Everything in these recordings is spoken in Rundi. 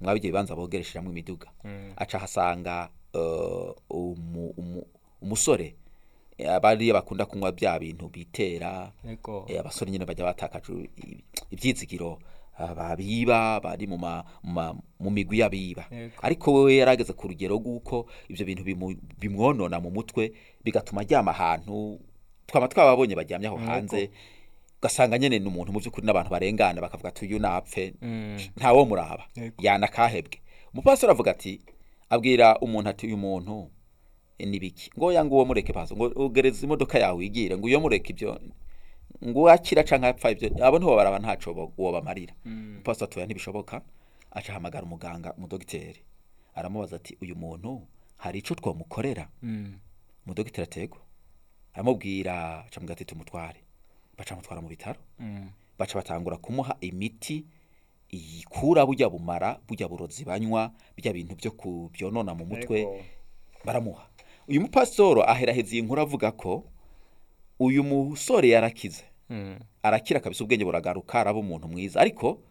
mwaba ibyo bibanza bogeresheramo imiduga aca ahasanga eh, umu- umu- umusore eh, bariya bakunda kunywa bya bintu bitera Ego. eh, abasore nyine bajya batakaje i- ibyizigiro ah, babiba bari mu ma- mu ma- mu migwi y'abiba Yego. ariko we yarageze ku rugero rw'uko ibyo bintu bimu- bimwonona mu mutwe bigatuma aryama ahantu twaba twababonye baryamye aho hanze ugasanga nyine ni umuntu mu by'ukuri n'abantu barengana bakavuga ati uyu napfe ntawo muraba Yego. yanakahebwe umupasiteri avuga ati abwira umuntu ati uyu muntu eh, ni biki ngo ya ngo uwo mureke paso ngo ugereza imodoka yawe wigire ngo uyo mureke ibyo ngo akira canke apfa ibyo abo ntibo baraba ntaco bo- uwo bamarira umupasiteri atuya ntibishoboka aca ahamagara umuganga umudogiteri aramubaza ati uyu muntu hari ico twomukorera Mm. umudogiteri atego aramubwira acamubwira ati tumutware baca mutwara mu bitaro Mm. baca batangura kumuha imiti ikura burya bumara burya burozi banywa bijya bintu byo kubyonona mu mutwe Ego. baramuha uyu mupasitoro aheraheza iyi nkuru avuga ko uyu musore yarakize Mm. arakira kabisa ubwenge buragaruka araba umuntu mwiza ariko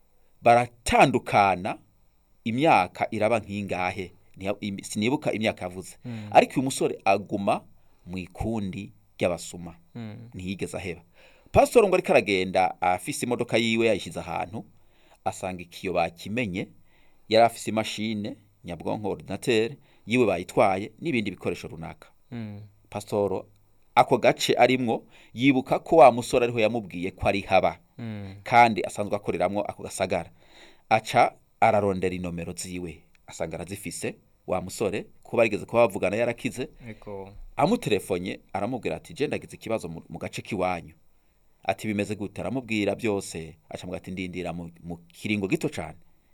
baratandukana imyaka iraba nk'ingahe Ntiya- im- sinibuka imyaka yavuze ariko uyu musore aguma mu ikundi ry'abasuma Mm. ntiyigeze aheba pasitoro ngo ariko aragenda afise imodoka yiwe yayishyize ahantu asanga ikiyo bakimenye yari afise imashine nyabwonko ordinateur yiwe bayitwaye n'ibindi bikoresho runaka Mm. pasitoro ako gace arimwo yibuka ko wa musore ariho yamubwiye ko ari haba Mm. kandi asanzwe akoreramwo ako gasagara aca ararondera inomero ziwe asanga arazifise wa musore kuba yarigeze kuba bavugana yarakize Ego. amutelefonye aramubwira ati je ndagize ikibazo mu, mu gace k'iwanyu ati bimeze gute aramubwira byose acamubwira ati ndindira mu, mu kiringo gito cane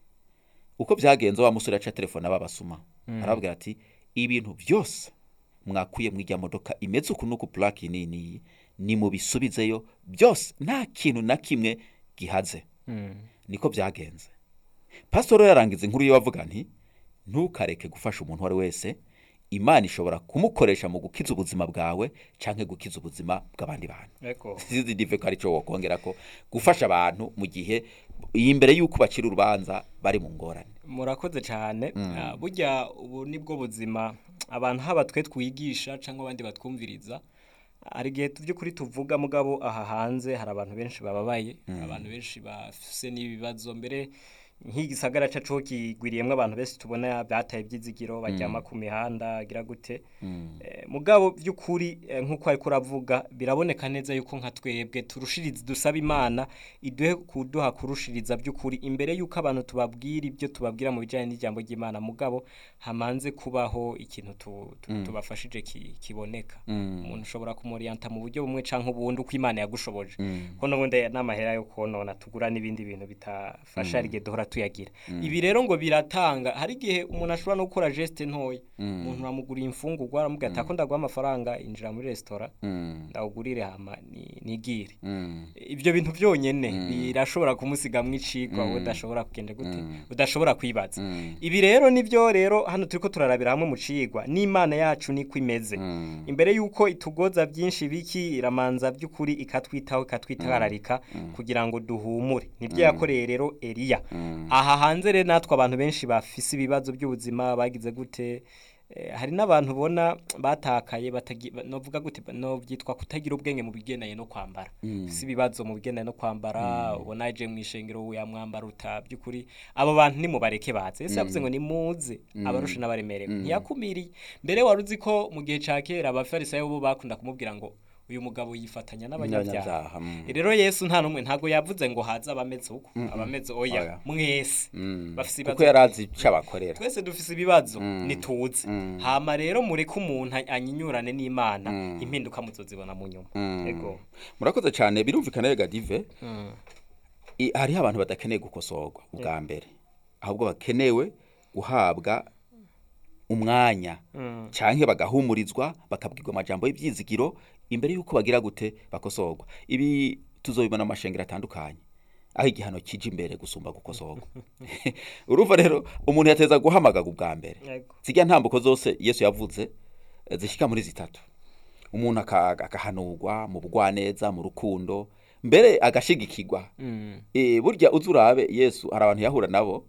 uko byagenze wa musore yaca telefone ababasuma arababwira ati ibintu byose mwakuye mu ijya modoka imeze uku nuku plaki nini ni mubisubizeyo byose nta kintu na kimwe gihaze Mm. niko byagenze pasitoro yarangiza inkuru yiwe avuga nti ntukareke gufasha umuntu uwo ari wese imana ishobora kumukoresha mu gukiza ubuzima bwawe canke gukiza ubuzima bw'abandi bantu Ego. sizi dive ko arico wokongera ko gufasha abantu mu gihe imbere y'uko bacira urubanza bari mu ngorane murakoze cyane Ah, burya ubu nibwo buzima abantu haba twe twigisha cyangwa abandi batwumviriza hari igihe by'ukuri tuvuga mugabo aha hanze hari abantu benshi bababaye abantu benshi bafise n'ibibazo mbere nk'igisagara cacu kigwiriyemwo abantu benshi tubona bataye ibyizigiro baryama ku mihanda agira gute Eh, mugabo by'ukuri eh, nk'uko ariko uravuga biraboneka neza yuko nka twebwe turushiriza dusaba imana iduhe kuduha kurushiriza by'ukuri imbere yuko abantu tubabwira ibyo tubabwira mu bijyanye n'ijambo ry'imana mugabo hamanze kubaho ikintu tu, tu, tubafashije ki, kiboneka umuntu ushobora kumuriyanta mu buryo bumwe canke ubundi uko imana yagushoboje ko n'ubundi n'amahera yo konona tugura n'ibindi bintu bitafasha hari igihe duhora tuyagira ibi rero ngo biratanga hari igihe umuntu ashobora no gukora geste ntoya umuntu uramuguriye imfungurwa aramubwira ati ako ndaguha amafaranga injira muri resitora ndawugurire hama ni- nigire ibyo bintu byonyene birashobora kumusigamwo icigwa udashobora kugenda gute udashobora kwibaza ibi rero nibyo rero hano turiko turarabira hamwe mu cigwa n'imana yacu niko imeze imbere yuko itugoza byinshi biki iramanza by'ukuri ikatwitaho ikatwitararika kugira ngo duhumure nibyo yakoreye rero Eliya aha hanze rero natwe abantu benshi bafise ibibazo by'ubuzima bagize gute Eh, hari n'abantu ubona batakaye batagi- ba- novuga gute ba- no byitwa kutagira ubwenge mu bigendanye no kwambara si ibibazo mu bigendanye no kwambara ubona aje mu ishengero yamwambara uta by'ukuri abo bantu nimubareke baze ese yavuze ngo nimuze abarusha n'abaremerewe ntiyakumiriye mbere wari uzi ko mu gihe ca kera abafarisayo bo bakunda kumubwira ngo uyu mugabo yifatanya n'abanyabyaha N'abanyabyaha, mm. rero yesu nta n'umwe ntabwo yavuze ngo haze abameze uko abameze oya Oya. mwese bafise kuko ibibazo yari azi ico abakorera twese dufise ibibazo nituze hama rero mureke umuntu anyinyurane n'imana impinduka muzozibona mu nyuma ego murakoze cyane birumvikana rega dive i- hariho abantu badakeneye gukosorwa ubwa mbere ahubwo bakenewe guhabwa umwanya canke bagahumurizwa bakabwirwa amajambo y'ivyizigiro imbere y'uko bagira gute bakosorwa ibi tuzobibona mu mashengero atandukanye aho igihano kije imbere gusumba gukosorwa urumva rero umuntu yateza guhamagaga ubwa mbere Yego. zirya ntambuko zose yesu yavuze eh, zishika muri zitatu umuntu aka- agahanurwa mu bugwaneza mu rukundo mbere agashigikirwa Eh, burya uzi urabe yesu hari abantu yahura nabo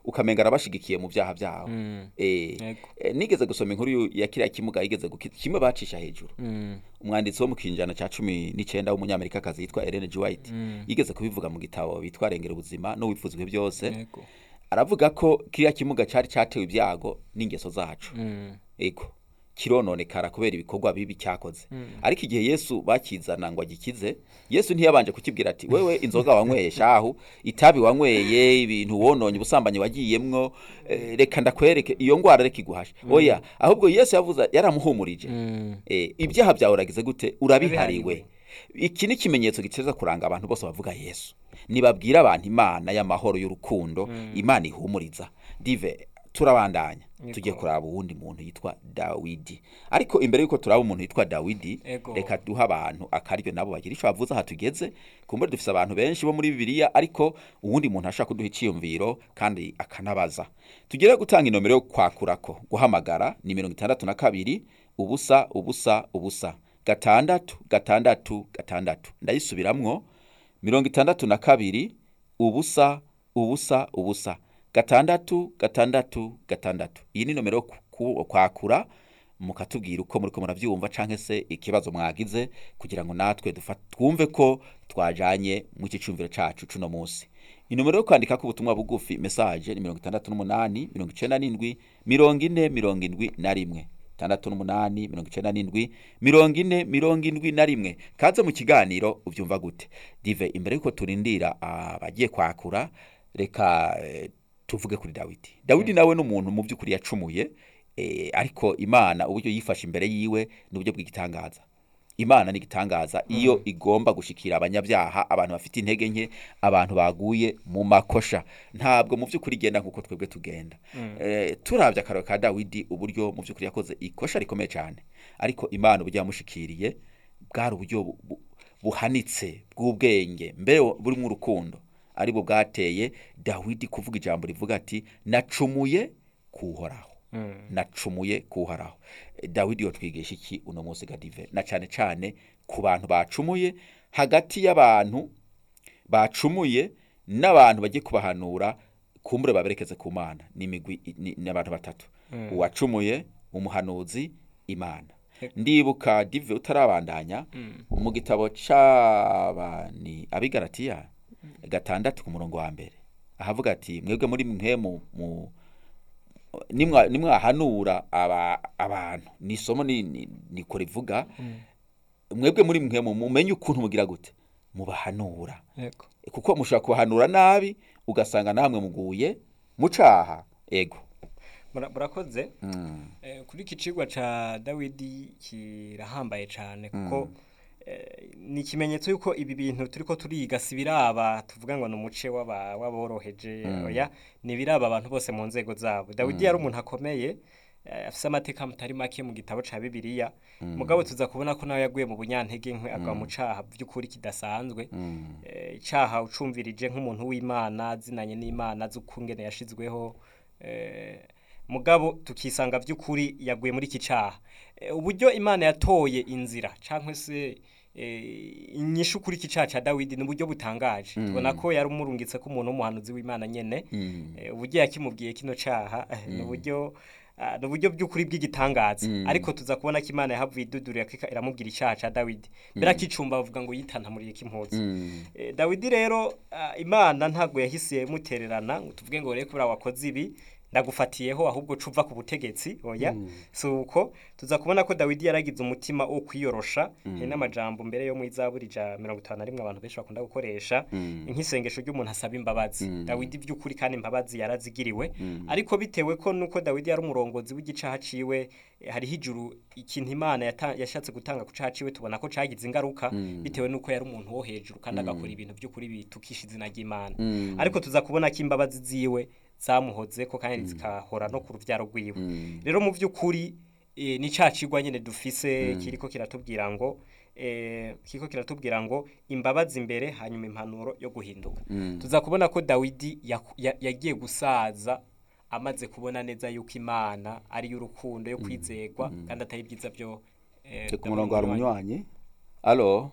ukamenga arabashigikiye mu byaha byabo Mm. eh, Yego. eh, nigeze gusoma inkuru yu- ya kiriya kimuga yigeze guki- kimwe bacisha hejuru Mm. umwanditsi wo mu kinjana cya cumi n'icyenda w'umunyamerikakazi yitwa Ellen G. White Mm. yigeze kubivuga mu gitabo bitwa rengera ubuzima n'uwifuzwe byose Yego. aravuga ko kiriya kimuga cyari cyatewe ibyago n'ingeso zacu Mm. ego kirononekara kubera ibikorwa bibi cyakoze ariko igihe yesu bakizana ngo agikize yesu ntiyabanje kukibwira ati wewe inzoga wanyweye shahu itabi wanyweye ibintu wononye ubusambanyi wagiyemwo eh, reka ndakwereke iyo ngwara reka iguhashe oya ahubwo yesu yavuze yaramuhumurije Mm. eh, ibyaha byawe uragize gute urabihariwe Urabihariwe. iki ni ikimenyetso giteza kuranga abantu bose bavuga yesu nibabwira abantu imana y'amahoro y'urukundo imana ihumuriza dive turabandanya Yego. tugiye kuraba uwundi muntu yitwa dawidi ariko imbere y'uko turaba umuntu yitwa dawidi Ego. reka duha abantu akaryo nabo bagira icyo bavuze aha tugeze kumbure dufise abantu benshi bo muri bibiliya ariko uwundi muntu ashaka kuduha icyiyumviro kandi akanabaza tugere gutanga inomero yo kwakurako guhamagara ni mirongo itandatu na kabiri ubusa ubusa ubusa gatandatu gatandatu gatandatu ndayisubiramwo mirongo itandatu na kabiri ubusa ubusa ubusa gatandatu gatandatu gatandatu iyi ni nomero yo ku- ku- kwakura mukatubwira uko muriko muravyumva canke se ikibazo mwagize kugira ngo natwe dufa- twumve ko twajanye mu iki cumviro cacu cuno musi inomero yo kwandikako ubutumwa bugufi message ni mirongo itandatu n'umunani mirongo icenda n'indwi mirongo ine mirongo indwi na rimwe itandatu n'umunani mirongo icenda n'indwi mirongo ine mirongo indwi na rimwe kaze mu kiganiro uvyumva gute dive imbere yuko turindira abagiye kwakura reka eh, tuvuge kuri dawidi dawidi nawe ni umuntu mu by'ukuri yacumuye eh, ariko imana uburyo yifashe imbere yiwe ni uburyo bw'igitangaza imana ni igitangaza iyo igomba gushikira abanyabyaha abantu bafite intege nke abantu baguye mu makosha ntabwo mu by'ukuri igenda nk'uko twebwe tugenda eh, turabye akararo ka dawidi uburyo mu by'ukuri yakoze ikosha rikomeye cyane ariko imana uburyo yamushikiriye bwari uburyo bu- bu- buhanitse bw'ubwenge mbere burimo urukundo aribwo bwateye dawidi kuvuga ijambo rivuga ati nacumuye kuhoraho nacumuye kuhoraho Eh, dawidi yotwigisha iki uno munsi gadive na cyane cyane ku bantu bacumuye hagati y'abantu bacumuye n'abantu bagiye kubahanura kumbure baberekeze ku mana ni imigwi ni ni abantu batatu uwacumuye umuhanuzi imana ndibuka dive utarabandanya mu gitabo c'abani abigaratiya gatandatu ku murongo wa mbere ahavuga ati mwebwe muri mwe mu mu- nimwa nimwahanura aba abantu ni isomo ni ni- niko rivuga mwebwe muri mwe mu- mumenye ukuntu mugira gute mubahanura Yego. kuko mushobora kubahanura nabi ugasanga namwe muguye mucaha ego Mura- murakoze mm. Eh, kuri iki cigwa ca dawidi kirahambaye cane kuko eh, ni ikimenyetso yuko ibi bintu turiko turiga si biraba tuvuga ngo ni umuce w'aba- w'aboroheje oya ni biraba abantu bose mu nzego zabo dawidi yari umuntu akomeye eh, afise amateka mutari make mu gitabo ca bibiliya mugabo tuza kubona ko nawe yaguye mu bunyantege nkwe agwa mu caha vy'ukuri kidasanzwe eh, icaha ucumvirije nk'umuntu w'imana zinanye n'imana z'ukungene yashizweho eh, mugabo tukisanga vy'ukuri yaguye muri iki caha Eh, uburyo imana yatoye inzira cankwe se eh, inyishu kuri iki caha ca dawidi ni uburyo butangaje tubona ko yari umurungitse ko umuntu w'umuhanuzi w'imana nyene Eh, uburyo yakimubwiye kino caha eh, ni uburyo ah, ni uburyo by'ukuri bw'igitangaza ariko tuza kubona ko imana yahavuye idudurira ko ika- iramubwira icaha ca dawidi mbere akicumba bavuga ngo yitantamuriye k'impuzu Eh, dawidi rero ah, imana ntabwo yahise mutererana ngo tuvuge ngo rero kubera wakoze ibi ndagufatiyeho ahubwo cuva ku butegetsi oya si uko tuza kubona ko dawidi yaragize umutima wo kwiyorosha hari n'amajambo mbere yo mu izaburi ja mirongo itanu na rimwe abantu benshi bakunda gukoresha nk'isengesho ry'umuntu asaba imbabazi dawidi by'ukuri kandi imbabazi yarazigiriwe ariko bitewe ko nuko dawidi yari umurongozi w'igicaha ciwe eh, hariho ijuru ikintu imana yata- yashatse gutanga ku caha ciwe tubona ko cagize ingaruka bitewe nuko yari umuntu wo hejuru kandi agakora ibintu by'ukuri bitukisha izina ry'imana ariko tuza kubona ko imbabazi ziwe zamuhoze ko kandi zikahora no ku ruvyaro rwiwe rero mu by'ukuri eh, ni ca cigwa nyene dufise kiriko kiratubwira ngo eh, kiriko kiratubwira ngo imbabazi imbere hanyuma impanuro yo guhinduka tuza kubona ko dawidi yaku- ya- yagiye gusaza amaze kubona neza yuko imana ari y'urukundo yo kwizegwa kandi atari ibyiza byo eh, ku byo murongo hari munywanyi. umunywanyi alo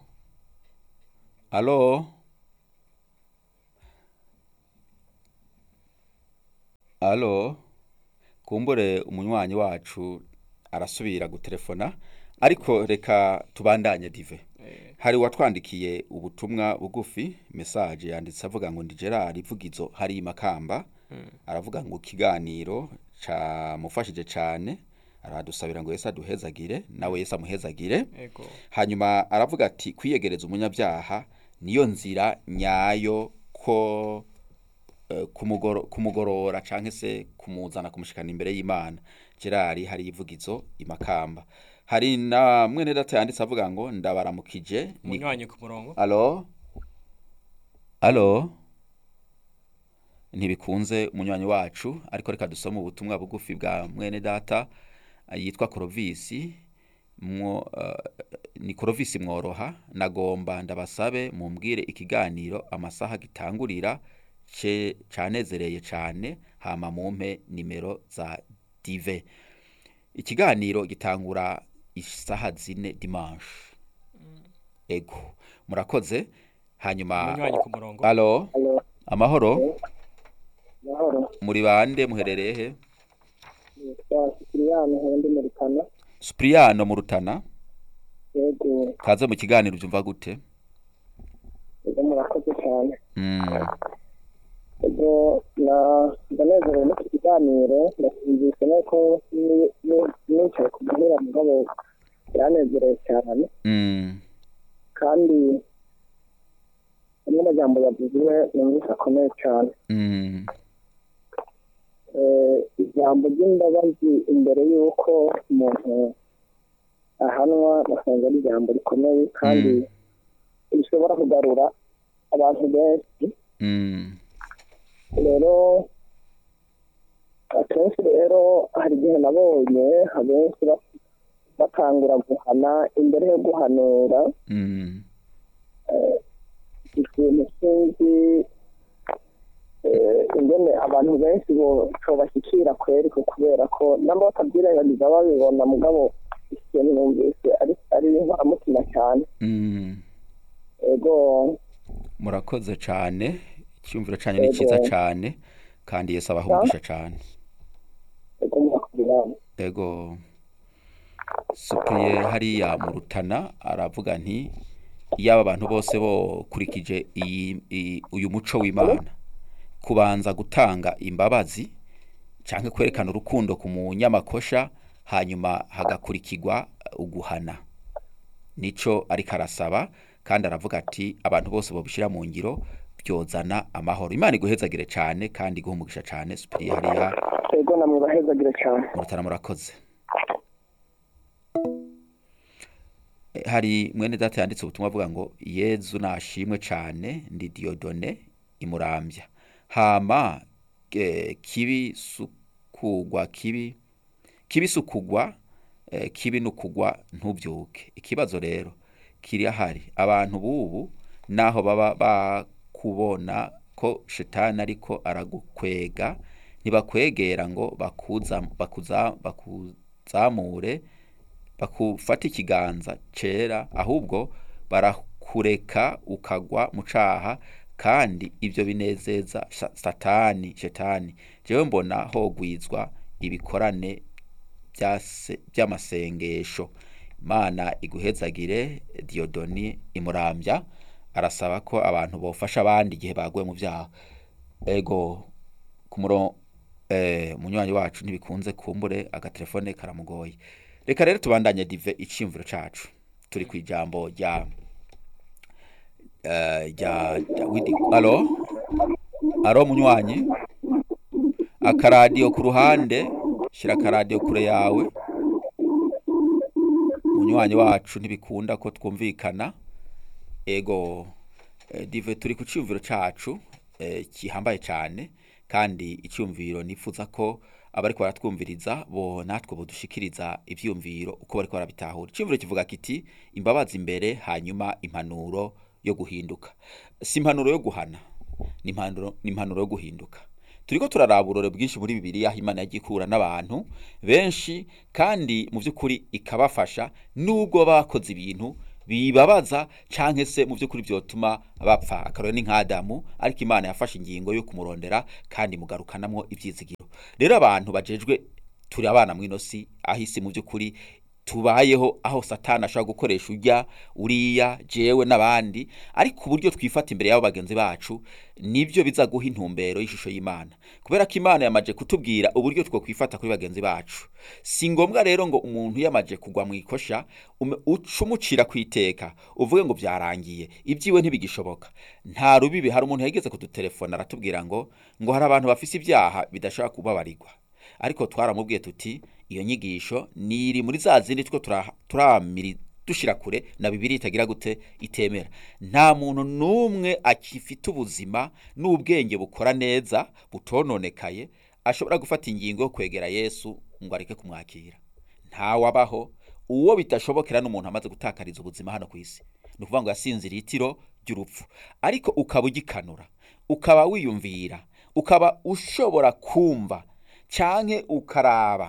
alo alo kumbure umunywanyi wacu arasubira gutelefona ariko reka tubandanye dive hari uwatwandikiye ubutumwa bugufi mesaje yanditse avuga ngo ndi gerard ivugizo hari makamba aravuga ngo ikiganiro camufashije cyane aradusabira ngo yesu aduhezagire nawe yesu amuhezagire ego hanyuma aravuga ati kwiyegereza umunyabyaha niyo nzira nyayo ko eh, kumugoro- kumugorora canke se kumuzana kumushikana imbere y'imana gerard hari ivugizo imakamba hari na mwene data yanditse avuga ngo ndabaramukije ni umunywanyi ku murongo alo alo ntibikunze umunywanyi wacu ariko reka dusome ubutumwa bugufi bwa mwene data eh, yitwa korovisi mwo eh, ni korovisi mworoha nagomba ndabasabe mumbwire ikiganiro amasaha gitangurira ce canezereye cane hama mumpe nimero za dive ikiganiro gitangura isaha zine dimanche ego murakoze hanyuma umunywanyi ku murongo alo Alo, amahoro mahoro. muri bande muherereye he Nitwa Sipiriyani Hendi Murikana. Supriyano mu Rutana Yego, kaze mu kiganiro byumva gute yego murakoze cyane. mm. Yego, na ndanezerewe n'iki kiganiro, ndasinzise nuko ni- ni- nicaye ku muhira mugabo biranezerewe cyane. Mm. Kandi amwe amajambo yavuzwe numvise akomeye cyane. Mm. Eh, ijambo ry'imbabazi imbere y'uko umuntu ahanwa basanga ari ijambo rikomeye kandi Mm. rishobora kugarura abantu benshi Mm. rero akenshi rero hari igihe nabonye abenshi ba- batangura guhana imbere yo guhanura Mm. ikintu sinzi eh, ingene abantu benshi bashobashyikira kweri ko kubera ko namba batabyirengagiza babibona mugabo ikintu numvise ari ari inkoramutima cyane Mm. ego murakoze cyane icyumviro cyanyu ni cyiza Yego. cyane kandi yesu abahungisha cyane ego murakoze ego supriye hariya mu rutana aravuga nti iyaba abantu bose bokurikije iyi- iyi- uyu muco w'imana kubanza gutanga imbabazi cyangwa kwerekana urukundo ku munyamakosha hanyuma hagakurikirwa uguhana nico ariko arasaba kandi aravuga ati abantu bose babishyira mu ngiro byozana amahoro imana iguhezagire cyane kandi iguhe umugisha cyane supiriye hariya ego namwe bahezagire cyane mu rutana murakoze Eh, hari mwene data yanditse ubutumwa avuga ngo yezu nashimwe cyane ndi diyodone imurambya hama eh, kibi sukugwa kibi kibi sukugwa eh, kibi nukugwa ntubyuke ikibazo rero kiri ahari abantu bubu naho baba bakubona ko shetani ariko aragukwega ntibakwegera ngo bakuza bakuza bakuzamure bakufata ikiganza cera ahubwo barakureka ukagwa mu caha kandi ibyo binezeza sa- satani shetani jewe mbona hogwizwa ibikorane byase- by'amasengesho imana iguhezagire diyodoni imurambya arasaba ko abantu bofasha abandi igihe baguye mu byaha ego ku murongo eh, umunywanyi wacu ntibikunze kumbure agatelefone karamugoye reka rero tubandanye dive iciyumviro cacu turi ku ijambo rya eh, rya rya widi alo alo munywanyi akaradiyo ku ruhande shyira akaradiyo kure yawe umunywanyi wacu ntibikunda ko twumvikana ego eh, dive turi ku cyumviro cacu eh, kihambaye cyane kandi icyumviro nifuza ko abariko baratwumviriza bo natwe bodushikiriza ivyumviro uko bariko barabitahura icyumviro kivuga kiti imbabazi imbere hanyuma impanuro yo guhinduka si impanuro yo guhana ni impanuro ni impanuro yo guhinduka turiko turaraba uburore bwinshi muri bibiliya aho imana yagiye ikura n'abantu benshi kandi mu by'ukuri ikabafasha nubwo bakoze ibintu bibabaza canke se mu by'ukuri byotuma bapfa akarore ni nk'adamu ariko imana yafashe ingingo yo kumurondera kandi mugarukanamwo ivyizigiro rero abantu bajejwe turi abana mw'ino si aho isi mu by'ukuri tubayeho aho satani ashobora gukoresha ujya uriya jewe n'abandi ariko uburyo twifata imbere y'abo bagenzi bacu nibyo biza guha intumbero y'ishusho y'imana kubera ko imana yamaje kutubwira uburyo two kwifata kuri bagenzi bacu si ngombwa rero ngo umuntu yamaje kugwa mu ikosha ume- uce umucira ku iteka uvuge ngo byarangiye ibyiwe ntibigishoboka nta rubibi hari umuntu yageze kudutelefona aratubwira ngo ngo hari abantu bafise ibyaha bidashobora kubabarirwa ariko twaramubwiye tuti iyo nyigisho niri muri za zindi two tura- turamiri dushira kure na bibiri itagira gute itemera nta muntu n'umwe akifite ubuzima n'ubwenge bukora neza butononekaye ashobora gufata ingingo yo kwegera yesu ngo areke kumwakira ntawabaho uwo bitashobokera n'umuntu amaze gutakariza ubuzima hano ku isi ni ukuvuga ngo yasinziriye itiro ry'urupfu ariko ukaba ugikanura ukaba wiyumvira ukaba ushobora kumva canke ukaraba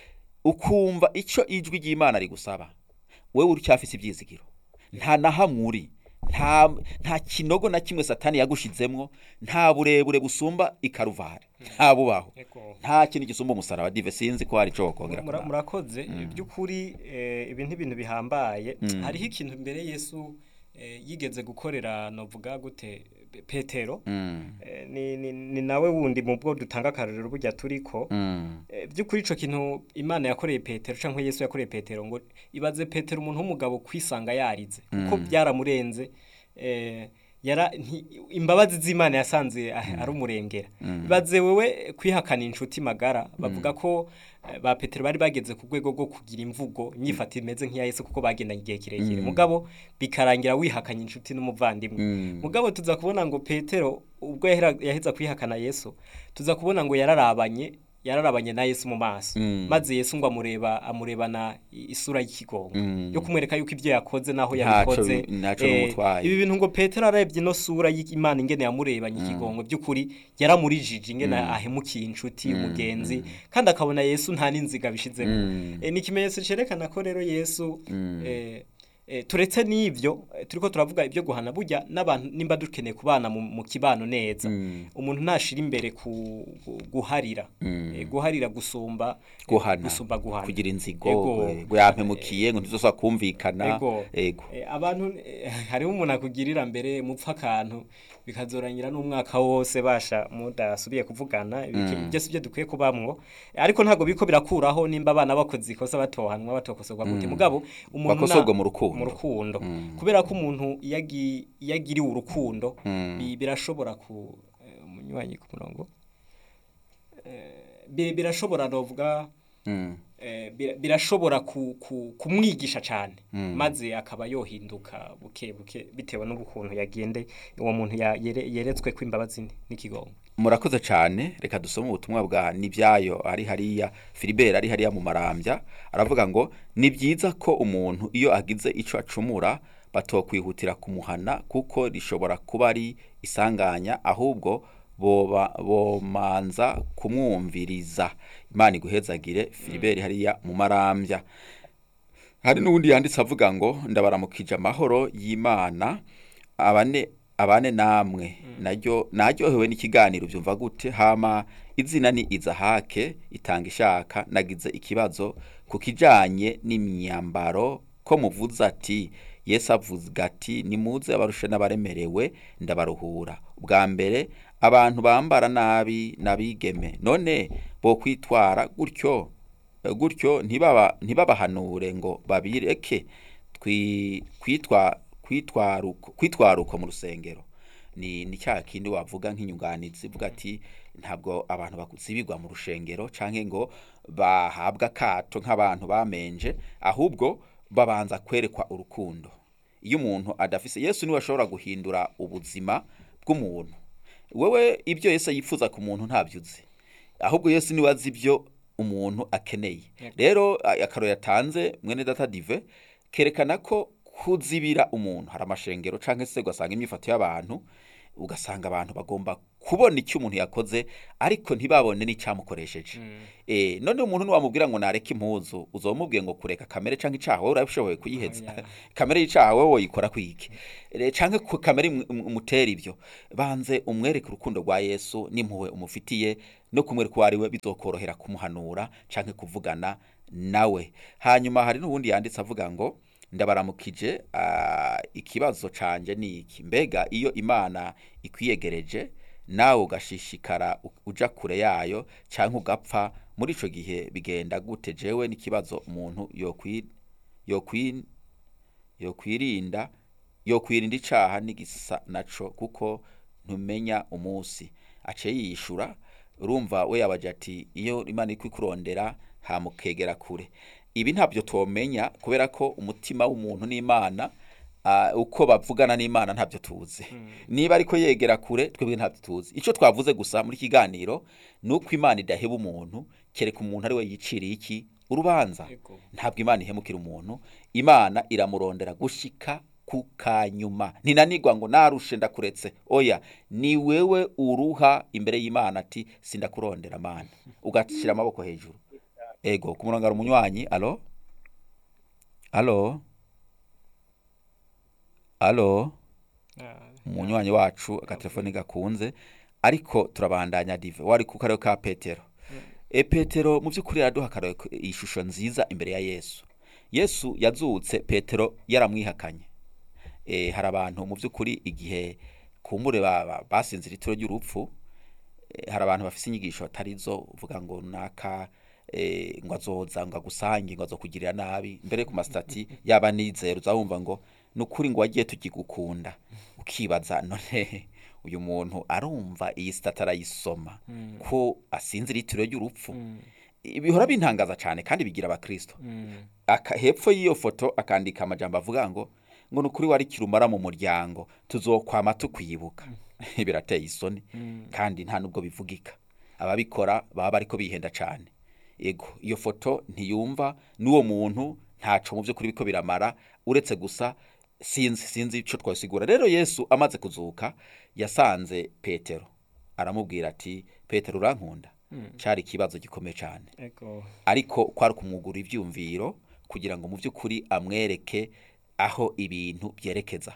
ukumva ico ijwi ry'imana rigusaba wewe uracyafise ibyizigiro nta na hamwe uri nta nta kinogo na kimwe satani yagushizemwo nta burebure busumba ikaruvari nta bubaho Ego. nta kintu gisumba umusaraba dive sinzi ko hari ico wokongera Mura- kuraba. murakoze by'ukuri eh, ibi n'ibintu bihambaye hariho ikintu mbere yesu eh, yigeze gukorera novuga gute petero Mm, Eh, ni, ni, ni nawe wundi mu bwo dutanga akarorero burya turiko mm, Eh, by'ukuri ico kintu imana yakoreye petero canke yesu yakoreye petero ngo ibaze petero umuntu w'umugabo kwisanga yarize kuko byaramurenze eh, yara nti- imbabazi z'imana yasanze ah, ari umurengera ibaze wewe kwihakana inshuti magara bavuga ko eh, ba petero bari bageze ku rwego rwo kugira imvugo imyifato imeze nk'iya yesu kuko bagendanye igihe kirekire mugabo bikarangira wihakanye inshuti n'umuvandimwe Mm. mugabo tuza kubona ngo petero ubwo yahera- yaheza kwihakana yesu tuza kubona ngo yararabanye yararabanye na yesu mu maso Mm. maze yesu ngo amureba amurebana i- isura y'ikigongo Mm. yo kumwereka yuko ibyo yakoze naho Ntaco yabikoze bi- ntaco Eh, bimutwaye. ibi bintu ngo petero arebye ino sura y'imana ingene yamurebanye ikigongo by'ukuri yaramurijije ingene ahemukiye inshuti umugenzi kandi akabona yesu nta n'inziga bishizemo Mm. Eh, ni ikimenyetso cerekana ko rero yesu Mm. eh, eh, turetse n'ivyo eh, turiko turavuga ibyo guhana burya n'abantu nimba dukeneye kubana mu, mu kibano neza Mm. umuntu ntashira imbere ku gu- guharira Mm. Eh, guharira gusumba eh, guhana gusumba guhana kugira inzigo Ego. eh, ngo yampemukiye ngo ntizosaba kumvikana Ego. ego Eh, abantu eh, hariho umuntu akugirira mbere mupfa akantu bikazorangira n'umwaka wose basha mudasubiye kuvugana ibiki- ibyo si byo dukwiye kubamwo Eh, ariko ntabwo biriko birakuraho nimba abana bakoze ikosa batohanwa batokosorwa gute mugabo umuntu Bakosorwa na- mu rukundo. mu rukundo Mm. kubera ko umuntu iyo agi- iyo agiriwe urukundo Mm. bi- birashobora ku eh, umunywanyi ku murongo Eh, bi- birashobora novuga Mm. eh, bira- birashobora ku- ku- kumwigisha cyane Mm. maze akaba yohinduka buke buke bitewe n'ukuntu yagende uwo muntu ya- yere- yeretswe ko imbabazi n'ikigongo murakoze cyane reka dusome ubutumwa bwa nibyayo ari hariya filibert ari hariya mu marambya aravuga ngo ni byiza ko umuntu iyo agize icyo acumura batokwihutira kumuhana kuko rishobora kuba ari isanganya ahubwo boba bomanza kumwumviriza imana iguhezagire filibert hariya mu marambya hari n'ubundi yanditse avuga ngo ndabaramukije amahoro y'imana abane abane namwe naryo naryohewe n'ikiganiro byumva gute hama izina ni izahake itanga ishaka nagize ikibazo ku kijanye n'imyambaro ko muvuze ati yesu avuga ati nimuze abarushe n'abaremerewe ndabaruhura ubwa mbere abantu bambara nabi n'abigeme none bo kwitwara gutyo gutyo ntibaba ntibabahanure ngo babireke twi- kwitwa kwitwaruko kwitwaruko mu rusengero ni ni cya kindi wavuga nk'inyunganizi uvuga ati ntabwo abantu bakusibirwa mu rushengero canke ngo bahabwa akato nk'abantu bamenje ahubwo babanza kwerekwa urukundo iyo umuntu adafise yesu niwe ashobora guhindura ubuzima bw'umuntu wewe ibyo yesu yifuza ku muntu ntabyo uzi ahubwo yesu niwe azi ibyo umuntu akeneye rero a- akaroro yatanze mwene data dive kerekana ko kuzibira umuntu hari amashengero cyangwa se ugasanga imyifato y'abantu ugasanga abantu bagomba kubona icyo umuntu yakoze ariko ntibabone n'icyamukoresheje eh none umuntu niwamubwira ngo nareke impuzu uzomubwiye ngo kureka kamere canke icaha wowe urabishoboye kuyiheza Oya. kamere y'icaha wowe woyikora kwiki Eh, canke ku kamere imu- imu- umutera ivyo banze umwereke urukundo rwa Yesu n'impuhwe umufitiye no kumwereka uwo ari we bizokorohera kumuhanura canke kuvugana nawe hanyuma hari n'ubundi yanditse avuga ngo ndabaramukije ah, ikibazo canje ni iki mbega iyo imana ikwiyegereje nawe ugashishikara u- uja kure yayo canke ugapfa muri ico gihe bigenda gute jewe n'ikibazo umuntu yokwi yokwi yokwirinda yokwirinda icaha n'igisa naco kuko ntumenya umunsi aciye yishura urumva we yabaje ati iyo imana iri kurondera hamukegera kure ibi ntabyo tomenya kubera ko umutima w'umuntu n'imana ah, uko bavugana n'imana ntabyo tuzi niba ariko yegera kure twebwe ntabyo tuzi icyo twavuze gusa muri kiganiro ni uko imana idaheba umuntu kereka umuntu ari we yiciriye iki urubanza Ego. ntabwo imana ihemukira umuntu imana iramurondera gushika ku kanyuma ntinanigwa ngo narushe ndakuretse oya ni wewe uruha imbere y'imana ati sindakurondera mana ugashyira amaboko hejuru ego ku murongo hari umunywanyi alo alo alo umunywanyi wacu agatelefoni gakunze ariko turabandanya dive wari ku karere ka petero e petero mu by'ukuri araduha akarere k- ishusho nziza imbere ya yesu yesu yazutse petero yaramwihakanye e, hari abantu mu by'ukuri igihe kumbure ba- ba- basinzira ituro ry'urupfu e, hari abantu bafite inyigisho atari zo uvuga ngo naka e, ngo azoza ngo agusange ngo azokugirira nabi mbere ku masitati yaba nizero uzawumva ngo ni ukuri ngo wagiye tugigukunda ukibaza none uyu muntu arumva iyi sitati arayisoma ko asinzira itiro ry'urupfu bihora bintangaza cyane kandi bigira abakristo aka hepfo y'iyo foto akandika amajambo avuga ngo ngo ni ukuri wari kirumara mu muryango tuzokwama tukwibuka birateye isoni kandi nta nubwo bivugika ababikora baba bariko bihenda cyane ego iyo foto ntiyumva n'uwo muntu ntaco mu by'ukuri biko biramara uretse gusa sinzi sinzi ico twasigura rero yesu amaze kuzuka yasanze petero aramubwira ati petero urankunda cari ikibazo gikomeye cyane Ego. ariko kwari kumwugura ivyumviro kugira ngo mu by'ukuri amwereke aho ibintu byerekeza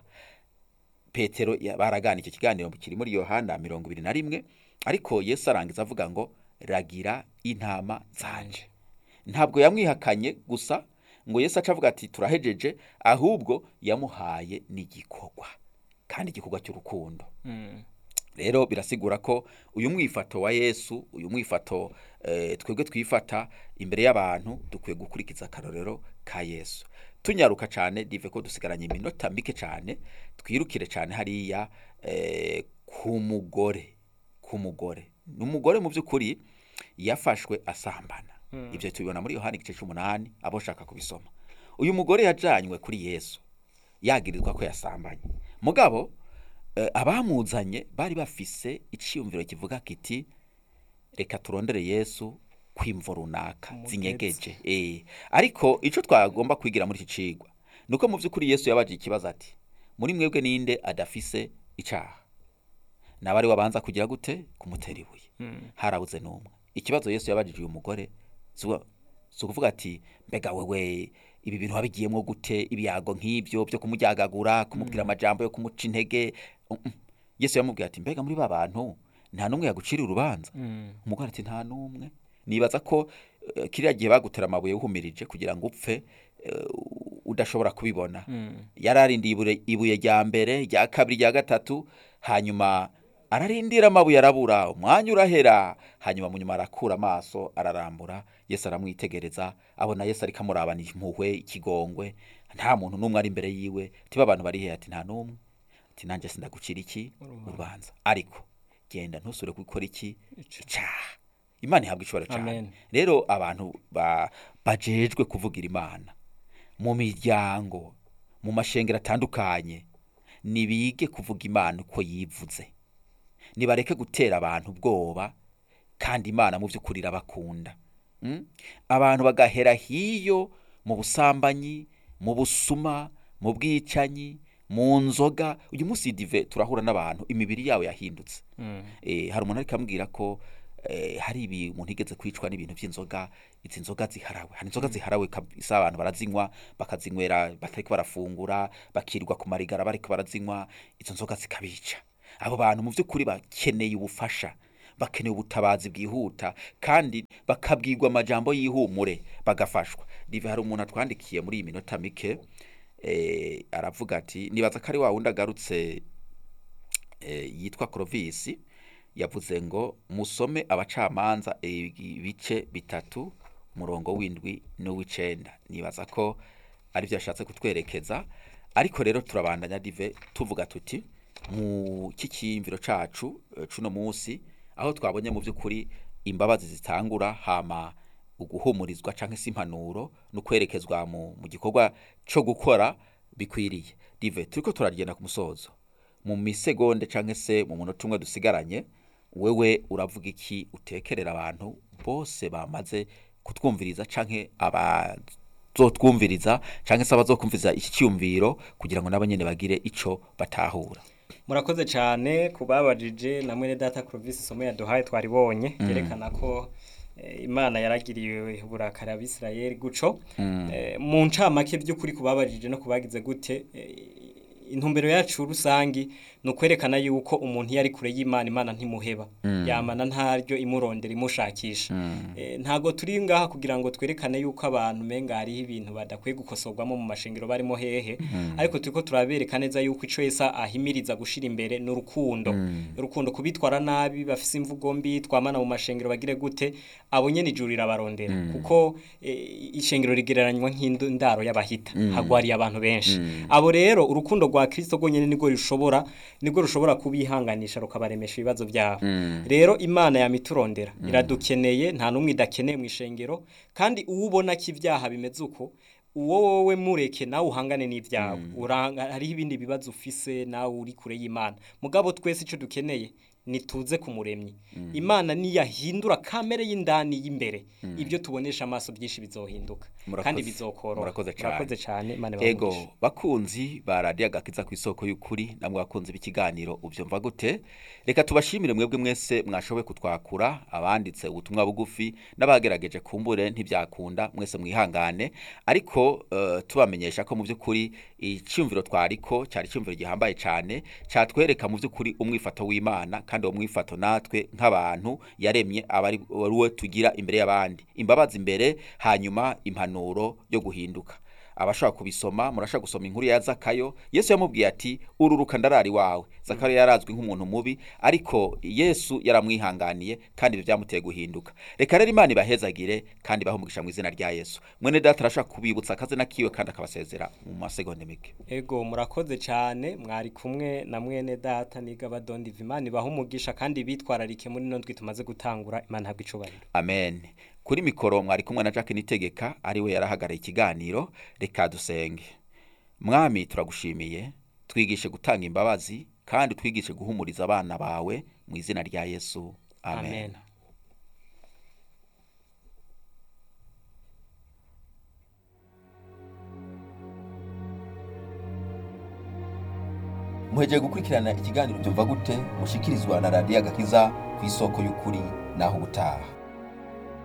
petero ya- baragana icyo kiganiro kiri muri yohana mirongo ibiri na rimwe ariko yesu arangiza avuga ngo ragira intama zanje ntabwo yamwihakanye gusa ngo yesu aca avuga ati turahejeje ahubwo yamuhaye n'igikorwa kandi igikorwa cy'urukundo Mm. rero birasigura ko uyu mwifato wa yesu uyu mwifato eh, twebwe twifata imbere y'abantu dukwiye gukurikiza akarorero ka yesu tunyaruka cyane dive ko dusigaranye iminota mike cyane twirukire cyane hariya eh, ku mugore ku mugore ni umugore mu by'ukuri yafashwe asambana ibyo tubibona muri yohani igice cy'umunani abo ushaka kubisoma uyu mugore yajanywe kuri yesu yagirizwa ko yasambanye mugabo eh, abamuzanye bari bafise iciyumviro kivuga kiti reka turondere yesu kwimvo runaka Umutetsi. zinyegeje eh ariko ico twagomba kwigira muri iki cigwa nuko mu by'ukuri yesu yabaje ikibazo ati muri mwebwe ninde adafise icaha nabari wabanza kugira gute kumutera ibuye harabuze n'umwe ikibazo yesu yabajije uyu mugore si ukuvuga ati mbega wewe ibi bintu wabigiyemo gute ibyago nk'ibyo byo kumuryagagura kumubwira amajambo yo kumuca intege Mm, mm. yesu yamubwiye ati mbega muri ba bantu nta n'umwe yagucira urubanza umugore ati nta n'umwe nibaza ko eh, kiriya gihe bagutera amabuye wuhumirije kugira ngo upfe eh, udashobora kubibona yararindiye ibure- ibuye rya mbere rya kabiri rya gatatu hanyuma ararindira amabuye arabura umwanya urahera hanyuma mu nyuma arakura amaso ararambura yesu aramwitegereza abona yesu ariko amurabana impuhwe ikigongwe nta muntu n'umwe ari imbere yiwe tiba abantu bari he ati nta n'umwe ati nanjye sindagucira iki urubanza ariko genda ntusure gukora iki icyaha imana ihabwa ishobora cyane Amen. rero abantu ba- bajejwe kuvugira imana mu miryango mu mashengero atandukanye nibige kuvuga imana uko yivuze nibareke gutera abantu ubwoba kandi imana mu by'ukuri irabakunda Mm? abantu bagahera hiyo mu busambanyi mu busuma mu bwicanyi mu nzoga uyu munsi dive turahura n'abantu imibiri yabo yahindutse eh, hari umuntu ariko ambwira ko eh, hari ibi umuntu igeze kwicwa n'ibintu by'inzoga izi nzoga ziharawe hari inzoga ziharawe kabisa abantu barazinywa bakazinywera batariko barafungura bakirirwa ku marigara bariko barazinywa izo nzoga zikabica abo bantu mu by'ukuri bakeneye ubufasha bakeneye ubutabazi bwihuta kandi bakabwirwa amajambo y'ihumure bagafashwa dive hari umuntu atwandikiye muri iyi minota mike eh, aravuga ati nibaza ko ari wa wundi agarutse eh, yitwa Clovis yavuze ngo musome abacamanza ibice bitatu umurongo w'indwi n'uw'icenda nibaza ko ari byo yashatse kutwerekeza ariko rero turabandanya dive tuvuga tuti mu kikiyumviro cacu eh, cuno munsi aho twabonye mu by'ukuri imbabazi zitangura hama uguhumurizwa canke se impanuro no kwerekezwa mu, mu gikorwa co gukora bikwiriye dive turiko turagenda ku musozo mu misegonde canke se mu munota umwe dusigaranye wewe uravuga iki utekerera abantu bose bamaze kutwumviriza canke abazotwumviriza canke se abazokumviriza iki cyumviro kugira ngo nabo nyene bagire ico batahura murakoze cyane ku babajije na mwene data Clovis isomo yaduhaye twaribonye yerekana ko eh, imana yaragiriye uburakari abisirayeli guco Eh, mu ncamake by'ukuri ku babajije no kubagize gute eh, intumbero yacu rusangi ni ukwerekana yuko umuntu iyo ari kure y'imana imana ntimuheba yamana ntaryo imurondera imushakisha Eh, ntago turi ngaha kugira ngo twerekane yuko abantu menga hariho ibintu badakwiye gukosorwamo mu mashengero barimo hehe ariko turiko turabereka neza yuko ico yesa ahimiriza gushira imbere n'urukundo urukundo kubitwara nabi bafise imvugo mbi twamana mu mashengero bagire gute abo nyene ijuru rirabarondera kuko eh, ishengero rigereranywa nk'indaro y'abahita hagwariye abantu benshi abo rero urukundo rwa Kristo rwonyene nirwo rushobora nirwo rushobora kubihanganisha rukabaremesha ibibazo byabo rero imana yamiturondera iradukeneye nta n'umwe idakeneye mu ishengero kandi uwo ubona ko ibyaha bimeze uko uwo wowe mureke nawe uhangane n'ibyawe uranga hariho ibindi bibazo ufise nawe uri kure y'imana mugabo twese icyo dukeneye nituze ku muremyi imana niyahindura kamere y'indani y'imbere ibyo tubonesha amaso byinshi bizohinduka Murakoze. kandi bizokoroha Murakoze cane. murakoze cyane imana ego ibahe bakunzi ba radiyo agakiza ku isoko y'ukuri namwe bakunzi b'ikiganiro ubyumva gute reka tubashimire mwebwe mwese mwashoboye kutwakura abanditse ubutumwa bugufi n'abagerageje kumbure ntibyakunda mwese mwihangane ariko eh, tubamenyesha ko mu by'ukuri icyumviro twariko cyari icyumviro gihambaye cyane cyatwereka mu by'ukuri umwifato w'imana kandi uwo mwifato natwe nk'abantu yaremye aba ari ari we tugira imbere y'abandi imbabazi imbere hanyuma impanuro yo guhinduka abashaka kubisoma murashaka gusoma inkuru ya zakayo yesu yamubwiye ati ururuka ndarari wawe zakayo yarazwi nk'umuntu mubi ariko yesu yaramwihanganiye kandi ibyo byamuteye guhinduka reka rero imana ibahezagire kandi bahumugisha mu izina rya yesu mwene data arashaka kubibutsa akazina kiwe kandi akabasezera mu masegonde mike ego murakoze cyane mwari kumwe na mwene data niga badondi imana ibaha umugisha kandi bitwararike muri ino ndwi tumaze gutangura imana habwa icubahiro amen kuri mikoro mwari kumwe na jacques nitegeka ari we yarahagarariye ikiganiro reka dusenge mwami turagushimiye twigishe gutanga imbabazi kandi twigishe guhumuriza abana bawe mu izina rya yesu amen, amen muhejeje gukurikirana ikiganiro byumva gute mushikirizwa na radiyo agakiza ku isoko y'ukuri naho ubutaha